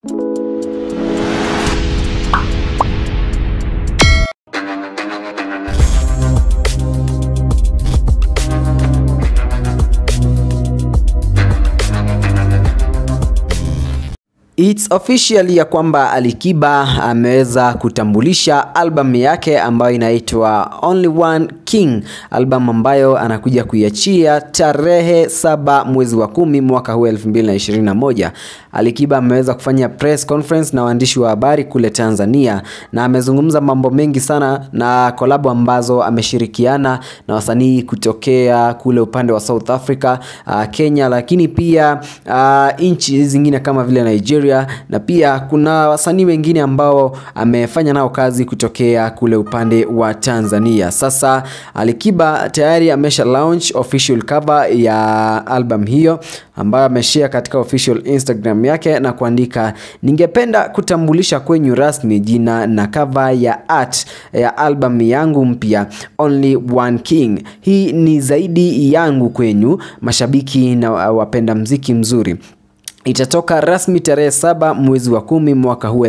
It's official ya kwamba Alikiba ameweza kutambulisha albamu yake ambayo inaitwa Only One King, albamu ambayo anakuja kuiachia tarehe saba mwezi wa kumi mwaka huu 2021. Alikiba ameweza kufanya press conference na waandishi wa habari kule Tanzania na amezungumza mambo mengi sana na kolabo ambazo ameshirikiana na wasanii kutokea kule upande wa South Africa, uh, Kenya, lakini pia uh, nchi zingine kama vile Nigeria na pia kuna wasanii wengine ambao amefanya nao kazi kutokea kule upande wa Tanzania. Sasa Alikiba tayari amesha launch official cover ya album hiyo ambayo ameshare katika official Instagram yake na kuandika, ningependa kutambulisha kwenyu rasmi jina na cover ya art ya album yangu mpya Only One King. Hii ni zaidi yangu kwenyu mashabiki na wapenda mziki mzuri itatoka rasmi tarehe saba mwezi wa kumi mwaka huu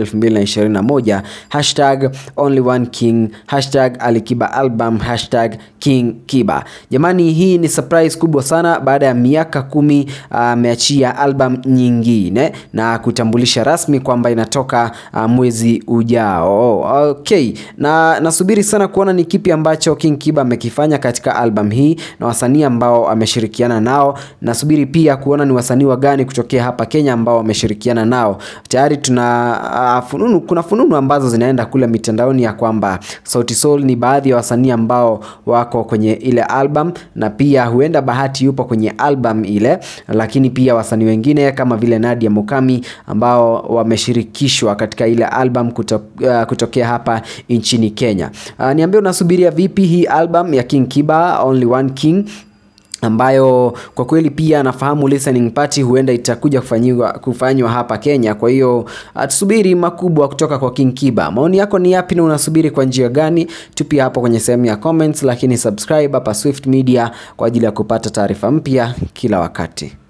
2021 hashtag only one king hashtag alikiba album hashtag king kiba jamani hii ni surprise kubwa sana baada ya miaka kumi ameachia uh, album nyingine na kutambulisha rasmi kwamba inatoka uh, mwezi ujao okay na nasubiri sana kuona ni kipi ambacho king kiba amekifanya katika album hii na wasanii ambao ameshirikiana nao nasubiri pia kuona ni wasanii wa gani kutokea hapa Kenya ambao wameshirikiana nao. Tayari tuna uh, fununu, kuna fununu ambazo zinaenda kule mitandaoni ya kwamba Sauti Sol ni baadhi ya wasanii ambao wako kwenye ile album na pia huenda Bahati yupo kwenye album ile, lakini pia wasanii wengine kama vile Nadia Mukami ambao wameshirikishwa katika ile album kuto, uh, kutokea hapa nchini Kenya. Uh, niambie unasubiria vipi hii album ya King Kiba Only One King ambayo kwa kweli pia nafahamu listening party huenda itakuja kufanywa kufanywa hapa Kenya. Kwa hiyo tusubiri makubwa kutoka kwa King Kiba. Maoni yako ni yapi na unasubiri kwa njia gani? Tupia hapo kwenye sehemu ya comments, lakini subscribe hapa Swift Media kwa ajili ya kupata taarifa mpya kila wakati.